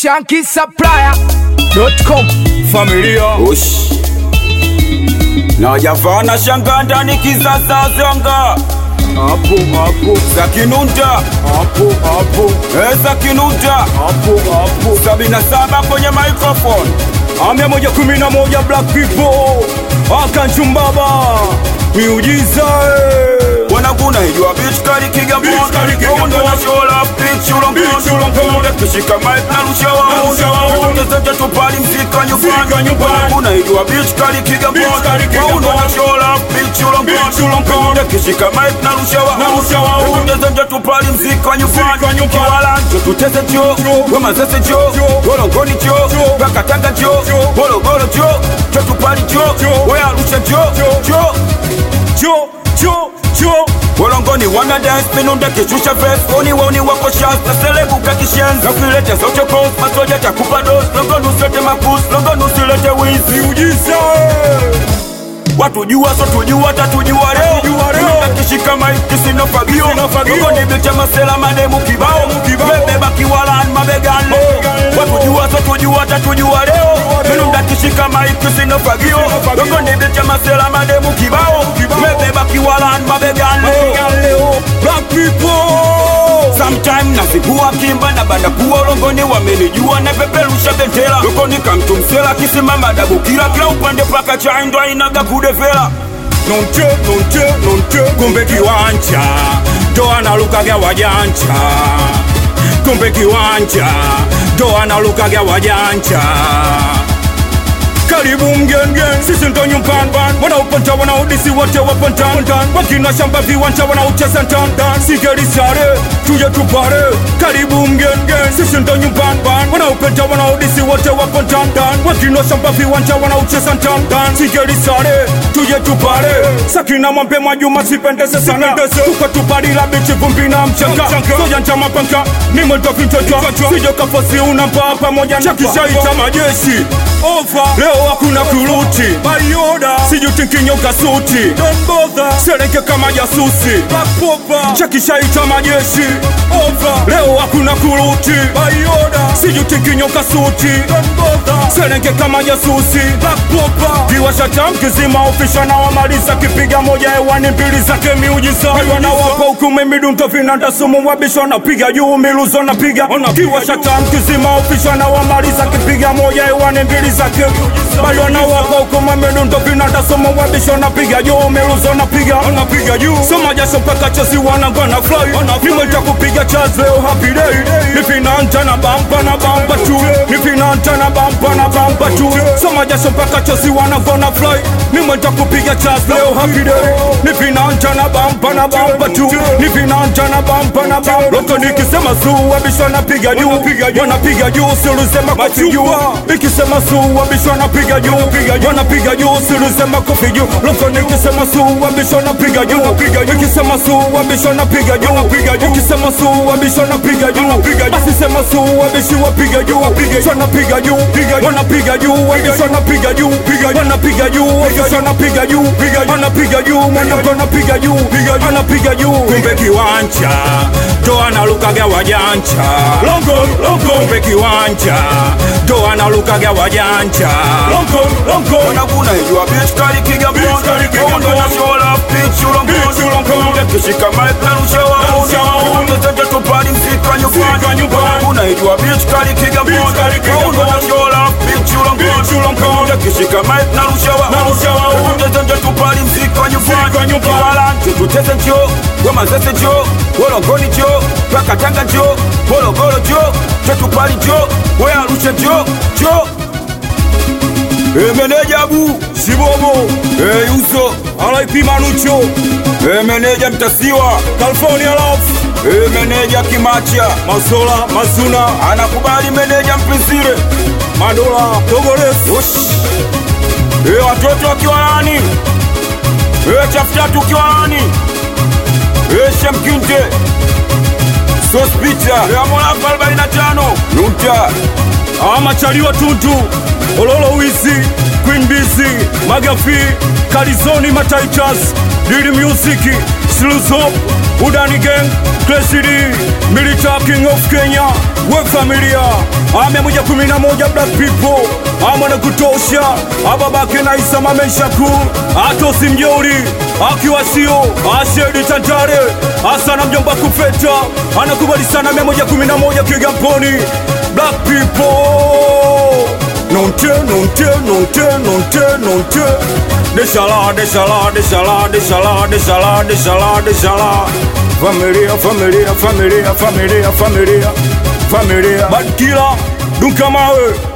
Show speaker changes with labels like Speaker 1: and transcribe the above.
Speaker 1: shankisupplier.com
Speaker 2: familia
Speaker 3: Ush. Na javana shanga ndani kisasa zanga
Speaker 2: hapo hapo
Speaker 3: za kinunda
Speaker 2: hapo hapo
Speaker 3: eh, za kinunda
Speaker 2: hapo hapo
Speaker 3: sabini na saba kwenye microphone
Speaker 2: amia moja kumi na moja black people akanchumbaba miujiza eh.
Speaker 3: wanaguna ijua bitch kali kiga
Speaker 2: Bitch kali kiga
Speaker 3: mbona
Speaker 2: mbona.
Speaker 3: na shola bitch
Speaker 2: Bitch
Speaker 3: ulongo
Speaker 2: ulongo.
Speaker 3: kishika mic na rusha
Speaker 2: rusha
Speaker 3: wao
Speaker 2: wao.
Speaker 3: ongeza tupali mzika
Speaker 2: Mzika
Speaker 3: nyumbani
Speaker 2: nyumbani.
Speaker 3: wanaguna ijua bitch kali kiga
Speaker 2: Bitch kali kiga
Speaker 3: mbona
Speaker 2: mbona.
Speaker 3: na shola bitch
Speaker 2: Bitch ulongo.
Speaker 3: ulongo kishika mic na rusha
Speaker 2: Na rusha
Speaker 3: wao
Speaker 2: wao.
Speaker 3: ongeza tupali mzika
Speaker 2: Mzika
Speaker 3: nyumbani
Speaker 2: nyumbani.
Speaker 3: kiwala njo tutese jo wema zese jo
Speaker 2: Jo.
Speaker 3: golongoni jo
Speaker 2: Jo.
Speaker 3: bakatanga jo
Speaker 2: Jo.
Speaker 3: gologolo jo totupali jo
Speaker 2: Jo.
Speaker 3: weya arusha jo
Speaker 2: Jo.
Speaker 3: jo
Speaker 2: jo jo jo
Speaker 3: Wolongoni wana dance minunda kishusha vest Woni woni wako shasta selebuka kishenzi Nafilete zote cross masoja takupa dos Longoni usilete makus Longoni usilete wizi
Speaker 2: miujiza eh.
Speaker 3: Watu jua so tujua tatujua leo
Speaker 2: Tatujua leo.
Speaker 3: Minunda kishika maiki sina fagio
Speaker 2: Sina fagio.
Speaker 3: Longoni bicha masela mademu kibao
Speaker 2: kibao.
Speaker 3: Bebeba kiwalan mabegan leo
Speaker 2: Mabegan leo.
Speaker 3: Watu jua so tujua tatujua leo
Speaker 2: leo.
Speaker 3: Minunda kishika maiki sina fagio
Speaker 2: Sina fagio.
Speaker 3: Longoni bicha masela mademu kibao
Speaker 2: Kibao.
Speaker 3: Bebeba kiwalan mabegan leo
Speaker 2: Mabegan leo black people
Speaker 3: Sometime nazikuwa kimba na banda kuwa ulongoni wamenijua na peperusha bendera lokoni kamtumsela kisimama dabu kila kila upande paka chaindwa inaga kudevela
Speaker 2: nonche nonche nonche kumbe kiwanja ndo analukaga wajanja kumbe kiwanja ndo analukaga wajanja karibu mgengen sisi ndo nyumbani wanaupanta wanaudisi wote wapontan wakina shamba viwanja wanaucheza ntandan sigerisare tuje tupare karibu mgengen sisi ndo nyumbani wanaupenta wanaudisi wote wapontan wakina shamba viwanja wanaucheza ntandan sigerisare tuje tupare sakina mwampe majuma sipendeze sana tukatuparila bichi vumbi na mchanga soja njama panka nimwendovintoja sijo kafasi unambaa pamoja na kishaita majeshi Over. leo hakuna kuruti bayoda sijutinkinyoka suti sereke kama jasusi chakishaita majeshi Over. leo hakuna kuruti bayoda sijutinkinyoka suti sereke kama jasusi viwashata mkizima ofisha na wamaliza kipiga moja hewani mbili zake miujiza wanawapa hukumu midundo vinanda sumu wabisha napiga juu miluzo napiga kiwashata mkizima ofisha na wamaliza kipiga moja hewani mbili zake bali wanawapa hukumu midundo vinanda sumu wabisha napiga juu miluzo napiga napiga juu soma jasho mpaka chesi wanangwana fly nimwita kupiga chaz leo happy day nifinanta na bampa na bampa tu nifinanta na bampa na bampa tu soma jasho mpaka chesi wanangwana fly nimwita kupiga chaz leo happy day nifinanta na bampa na bampa tu nifinanta na bampa na bampa loko nikisema suu wabisha napiga juu wanapiga juu silusema kofi juu ikisema suu wabisha napiga juu wanapiga juu silusema kofi juu loko nikisema suu wabisha napiga juu ikisema suu wabisha napiga juu ukisema suu wabisha napiga juu basi sema suu wabishi wapiga juu wanapiga juu wanapiga juu wabisha napiga juu wanapiga juu wabisha napiga juu wanapiga juu mwanako napiga juu anapiga juu kumbe kiwanja ndo analukaga wajanja longo longo kumbe kiwanja ndo analukaga wajanja longo longo
Speaker 3: wanaguna ijua bitch kali kiga
Speaker 2: Bitch kali kiga
Speaker 3: mbona
Speaker 2: mbona.
Speaker 3: na shola bitch
Speaker 2: Bitch ulongo.
Speaker 3: ulongo kishika mic na rusha
Speaker 2: rusha wao.
Speaker 3: wao ongeza tupali mzika
Speaker 2: Mzika
Speaker 3: nyumbani
Speaker 2: nyumbani.
Speaker 3: wanaguna ijua bitch kali kiga
Speaker 2: Bitch kali kiga
Speaker 3: mbona
Speaker 2: mbona.
Speaker 3: na shola bitch
Speaker 2: Bitch ulongo.
Speaker 3: ulongo kishika mic na rusha
Speaker 2: Na rusha wao.
Speaker 3: wao ongeza tupali mzika
Speaker 2: Mzika
Speaker 3: nyumbani
Speaker 2: nyumbani.
Speaker 3: kiwala tututese njo wema zese njo wolongoni njo bakatanga njo bologolo njo tetupali njo weya arusha njo njo Emeneja bu
Speaker 2: sibobo
Speaker 3: Eh Yuso
Speaker 2: RIP Manucho
Speaker 3: Eh meneja mtasiwa
Speaker 2: California Love
Speaker 3: Eh meneja kimacha
Speaker 2: Masola Mazuna
Speaker 3: Anakubali meneja mpisire
Speaker 2: Madola Togores
Speaker 3: Ush Eh watoto wakiwa nani Eh chafutatu ukiwa nani Eh Shamkinte Sospita Eh Amolafu 45 Nunta
Speaker 2: amachaliwa tuntu ololo wizi queen busy magafi kalizoni mataitas dili music Sluzo, Udani Gang, Crescidi, Military King of Kenya, we familia, ame moja kumi na moja black people, ama na kutosha, ababake na Isa mameshaku, atosi mjeuri, akiwa sio, ashedi tantare, asana mjomba kufeta, anakubali sana mia moja kumi na moja Kigamboni, black people, nonte, nonte, nonte, nonte, nonte, deshala, deshala, deshala, deshala, deshala, deshala, deshala, familia, familia, familia, familia, familia, familia, bad killer, dunkamawe